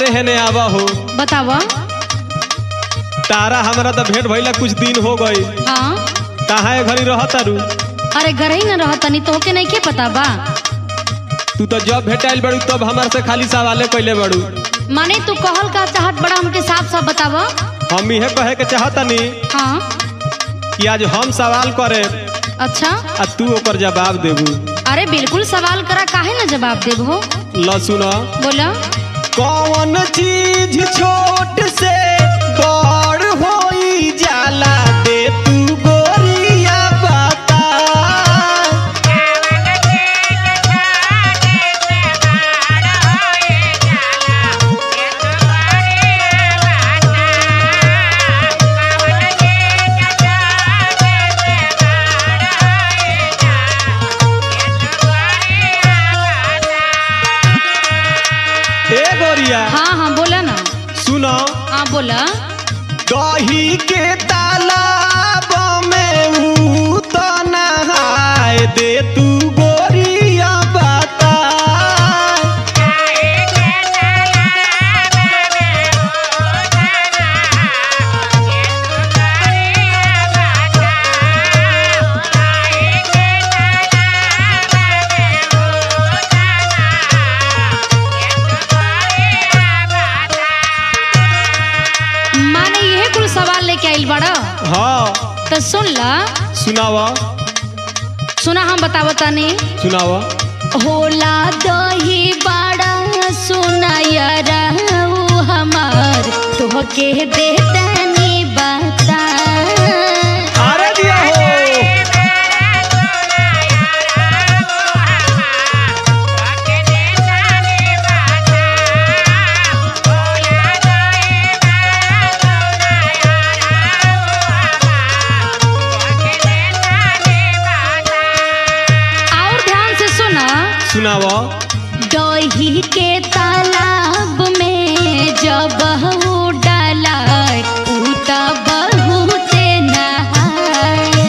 हेने आवा हो बताव तारा हमरा तो भेंट भइला कुछ दिन हो गई हाँ कहाँ है घरी रह तारू अरे घर ही न रहत तनी तोहके नहीं के पता बा तू तो जब भेटाइल बड़ू तब हमार से खाली सवाले कैले बड़ू माने तू कहल का चाहत बड़ा हमके साफ साफ बताव हम इहे कहे के चाहतनी हाँ कि आज हम सवाल करे अच्छा आ तू ओकर जवाब देबू अरे बिल्कुल सवाल करा काहे न जवाब देबो ल सुन बोला कौन चीज छोट से बड़ होई जाला दे तू गोरिया बता ए गोरिया हाँ हाँ बोला ना सुनो हाँ बोला दही के तालाब में ऊ तो नहाए दे तू गोरिया बता माने यह कुल सवाल लेके आइल बड़ा हाँ तो सुन ला सुनावा सुना हम बतावो तनी सुनावा होला दही बड़ा सुनायरा हमार तोहके दे तनी बता अरे दिया हो और ध्यान से सुना सुनावा दही के तालाब में जब हू डालाय ऊ त बहुते नहाय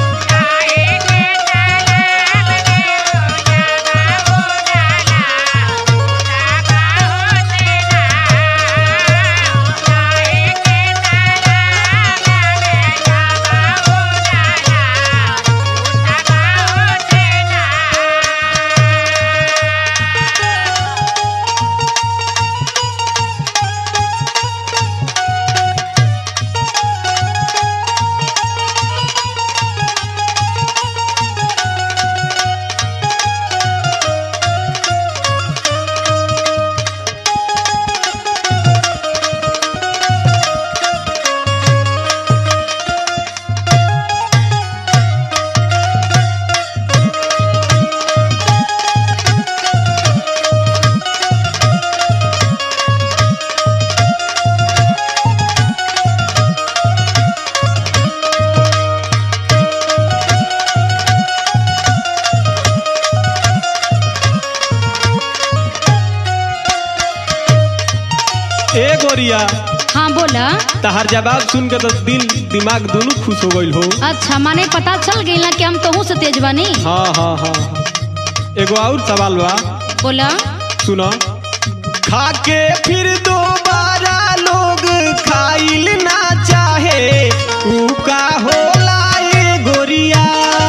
ए गोरिया हाँ बोला तहार जवाब सुन के तो दिल दिमाग दोनों खुश हो गइल हो अच्छा माने पता चल गई ना कि हम तोहू से तेज बनी हाँ हाँ हाँ हाँ। एगो और सवाल बा बोला सुनो खा के फिर दोबारा लोग खाइल ना चाहे ऊ का होला ए गोरिया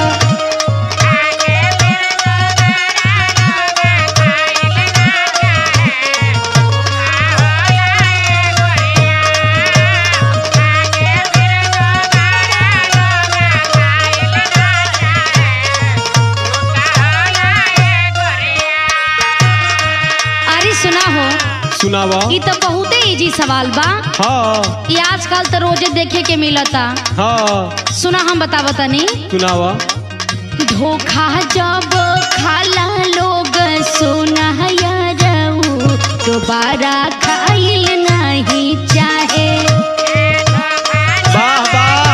अरे सुना हो सुनावा ई तो बहुते इजी सवाल बा हाँ ये आजकल तो रोजे देखे के मिलता हाँ सुना हम बतावो तनी सुनावा धोखा जब खाला लोग सुना दोबारा खाइल नहीं चाहे वाह वाह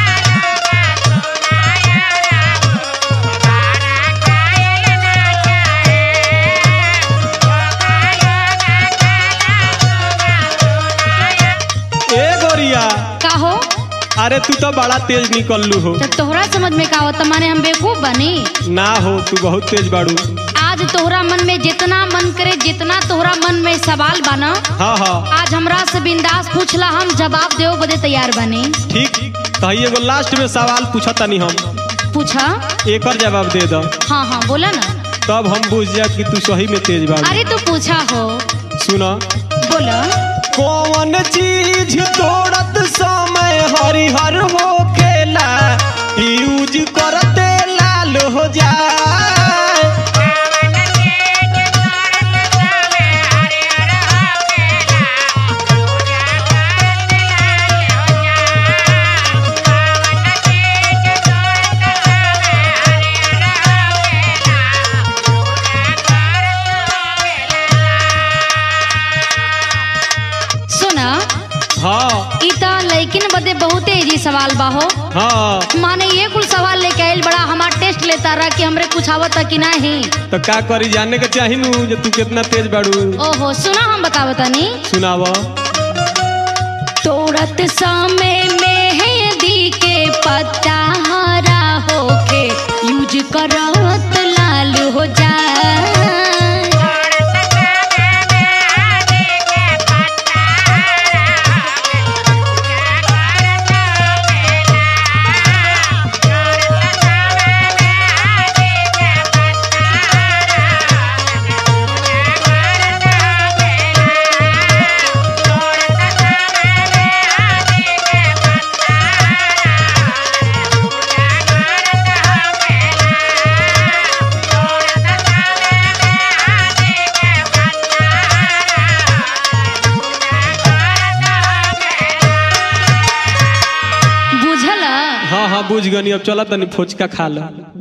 ए गोरिया का हो अरे तू तो बड़ा तेज निकललू हो तो तोहरा समझ में का होता माने हम बेवकूफ बनी ना हो तू बहुत तेज बाड़ू आज तोहरा मन में जितना मन करे जितना तोहरा मन में सवाल बना हाँ हाँ आज हमरा से बिंदास पूछला हम जवाब देव बदे तैयार बने ठीक तो एगो लास्ट में सवाल पूछा तनी हम पूछा एकर जवाब दे दो हाँ हाँ बोला ना तब हम बुझ जाए कि तू सही में तेज बाबू अरे तू पूछा हो सुना बोला कौन चीज तोड़त समय हरिहर हो खेला यूज करते लाल हो जाए सुना हाँ ई त लइकिन बदे बहुते इजी सवाल बा हो हाँ माने ये कुल सवाल लेके आइल बड़ा हमार टेस्ट लेता रहा कि हमरे कुछ आवत कि नहीं तो का करी जाने के चाही नू जे तू कितना तेज बाड़ू ओहो सुना हम बतावतनी सुनाव तोड़त समय मेहंदी के पत्ता हरा होके यूज करत लाल हो जाए बुझला हाँ हाँ बुझ गनी अब चला तनी फोचका खा लो